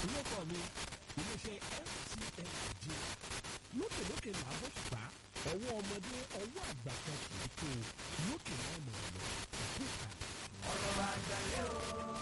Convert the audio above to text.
olóko mi iléeṣẹ́ FCMG lókèlókè là bó ṣùpá ọwọ́ ọmọdé ọwọ́ àgbà kan kì í tó lókè náà mọ̀ ọ́ lọ ìkúta. ọ̀rọ̀ àgbàlẹ́ o.